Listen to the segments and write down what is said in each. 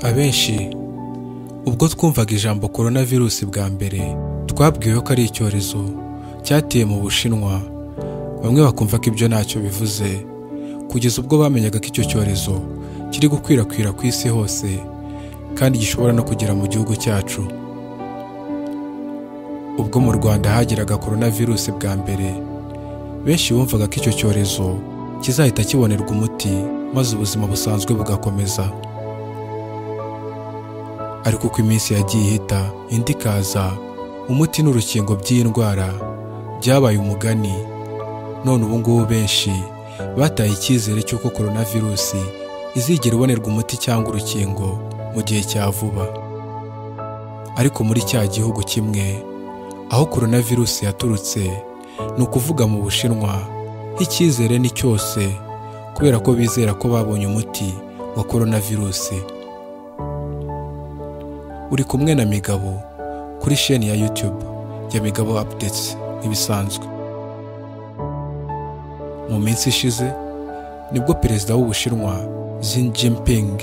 abenshi ubwo twumvaga ijambo korona virusi bwa mbere twabwiwe ko ari icyorezo cyateye mu bushinwa bamwe bakumva ko ibyo ntacyo bivuze kugeza ubwo bamenyaga ko icyo cyorezo kiri gukwirakwira ku isi hose kandi gishobora no kugera mu gihugu cyacu ubwo mu rwanda hageraga korona virusi bwa mbere benshi bumvaga ko icyo cyorezo kizahita kibonerwa umuti maze ubuzima busanzwe bugakomeza ariko uko iminsi yagiye ihita indi ikaza umuti n'urukingo by'iyi ndwara byabaye umugani none ubu ngubu benshi bataye icyizere cy'uko korona virusi izigera ibonerwa umuti cyangwa urukingo mu gihe cya vuba ariko muri cya gihugu kimwe aho korona virusi yaturutse ni ukuvuga mu bushinwa icyizere ni cyose kubera ko bizera ko babonye umuti wa korona virusi uri kumwe na migabo kuri sheni ya yutube ya migabo apudetsi nk'ibisanzwe mu minsi ishize nibwo perezida w'ubushinwa Xi Jinping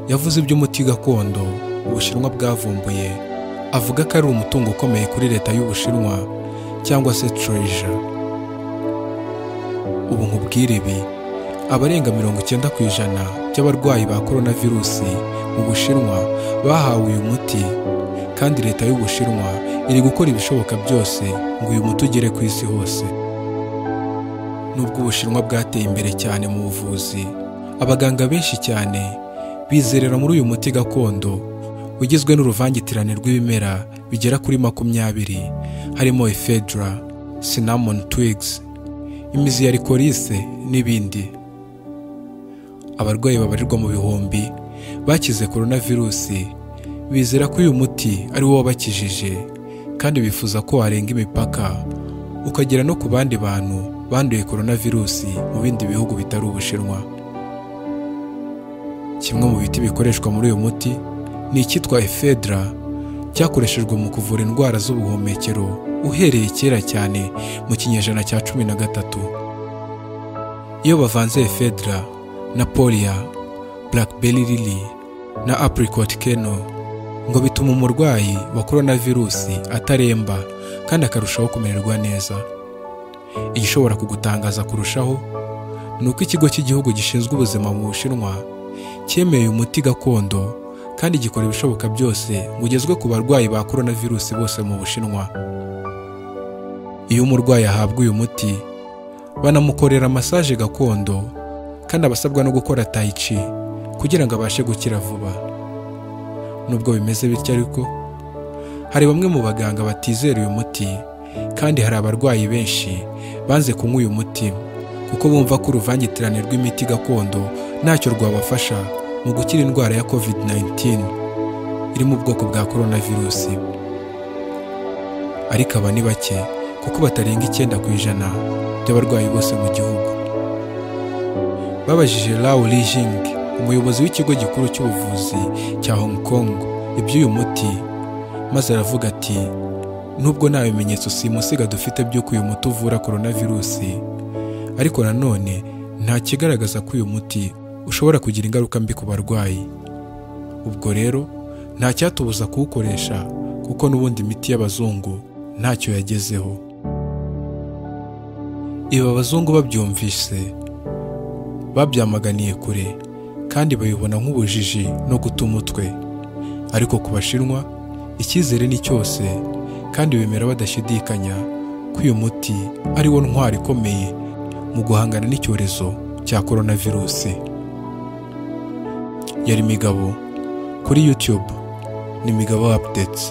yavuze iby'umuti gakondo ubushinwa bwavumbuye avuga ko ari umutungo ukomeye kuri leta y'ubushinwa cyangwa se treja ubu nkubwire ibi abarenga mirongo icyenda ku ijana by'abarwayi ba korona virusi mu bushinwa bahawe uyu muti kandi leta y'ubushinwa iri gukora ibishoboka byose ngo uyu muti ugere ku isi hose nubwo ubushinwa bwateye imbere cyane mu buvuzi abaganga benshi cyane bizerera muri uyu muti gakondo ugizwe n'uruvangitirane rw'ibimera bigera kuri makumyabiri harimo ephedra cinnamon twigs imizi ya likorisi n'ibindi abarwayi babarirwa mu bihumbi bakize korona virusi bizera ko uyu muti ari wo wabakijije kandi bifuza ko warenga imipaka ukagera no ku bandi bantu banduye korona virusi mu bindi bihugu bitari ubushinwa kimwe mu biti bikoreshwa muri uyu muti ni icyitwa efedra cyakoreshejwe mu kuvura indwara z'ubuhumekero uhereye kera cyane mu kinyejana cya cumi na gatatu iyo bavanze efedra na poliya blackberry lily na apricot keno ngo bituma umurwayi wa korona virusi ataremba kandi akarushaho kumererwa neza igishobora kugutangaza kurushaho ni uko ikigo cy'igihugu gishinzwe ubuzima mu bushinwa cyemeye umuti gakondo kandi gikora ibishoboka byose ngo ugezwe ku barwayi ba korona virusi bose mu bushinwa iyo umurwayi ahabwa uyu muti banamukorera masaje gakondo kandi abasabwa no gukora tayici kugira ngo abashe gukira vuba nubwo bimeze bityo ariko hari bamwe mu baganga batizera uyu muti kandi hari abarwayi benshi banze kunywa uyu muti kuko bumva ko uruvangitirane rw'imiti gakondo ntacyo rwabafasha mu gukira indwara ya covid 19 iri mu bwoko bwa korona virusi ariko aba ni bake kuko batarenga icyenda ku ijana by'abarwayi bose mu gihugu babajije Lao Lijing umuyobozi w'ikigo gikuru cy'ubuvuzi cya Hong Kong iby'uyu muti maze aravuga ati nubwo nta bimenyetso simusiga dufite by'uko uyu muti uvura korona virusi ariko nanone nta kigaragaza ko uyu muti ushobora kugira ingaruka mbi ku barwayi ubwo rero nta cyatubuza kuwukoresha kuko n'ubundi imiti y'abazungu ntacyo yagezeho ibi abazungu babyumvise babyamaganiye kure kandi babibona nk'ubujiji no guta umutwe ariko ku bashinwa icyizere ni cyose kandi bemera badashidikanya ko uyu muti ari wo ntwari ikomeye mu guhangana n'icyorezo cya korona virusi yari imigabo kuri yutube ni imigabo apudetsi